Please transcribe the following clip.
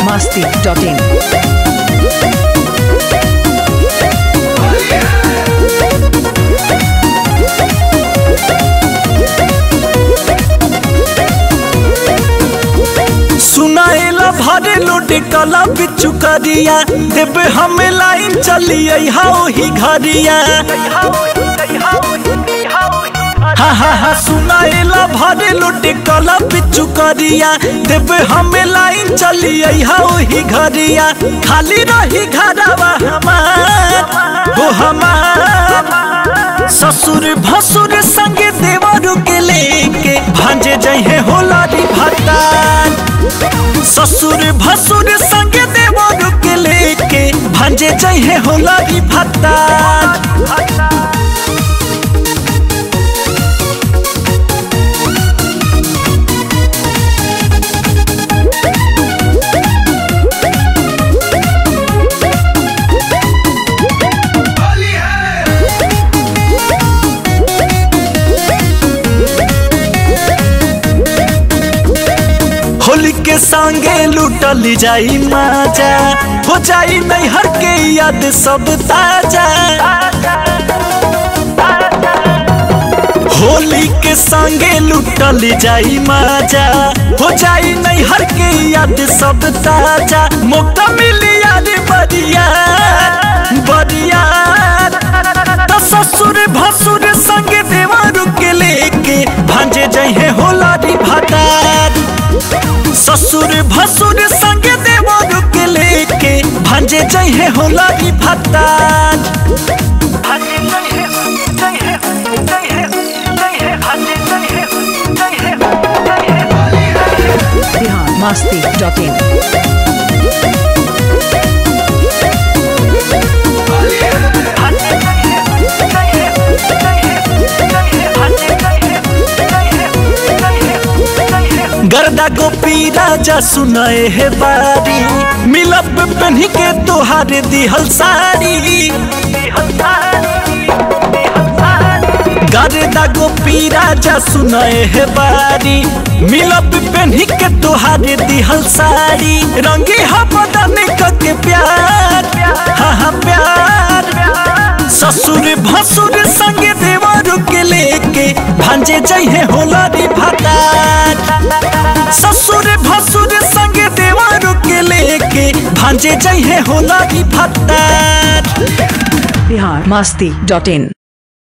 masti.in. सुनाएला भरे लोटे कला बिचु करिया देवे हमें लाइन चलिए हाओ ही घरिया हा हा हा सुनाएला भरे लोटे कला बिचु करिया देवे हमें लाइन चलिए हाओ ही घरिया खाली रही घरवा हमार वो हमार ससुर भसुर संगे देवरु के लेके भांजे जहे होला री भतार ससुर भसुर संगे देवरु के लेके भांजे जहे होला री भतार होली के संगे लूटल जाई माजा हो जाई नैहर के याद सब ताजा होली के संगे लूटल जाई माजा हो जाई नैहर के याद सब ताजा मौका मिली याद बरिया बरिया तो ससुर भसुर संगे देवरु के लेके भांजे जहे होला री भतार ससुर भसुर संगे देवरु के लेके भांजे जहे होला री भतार Bihar masti.in. गर्दा गोपी राजा सुनाए है बारी मिलब पहनी के तोहार दिहल साड़ी गर्दा गोपी राजा सुनाए है बारी मिलब पहनी के तोहार दिहल साड़ी रंगी हा बदन के प्यार हा हा प्यार ससुर भसुर संगे देवरु के लेके भांजे जहे होला रे भतार ससुर भसुर संगे देवरु के लेके भांजे जहे होला रे भतार Bihar masti.in.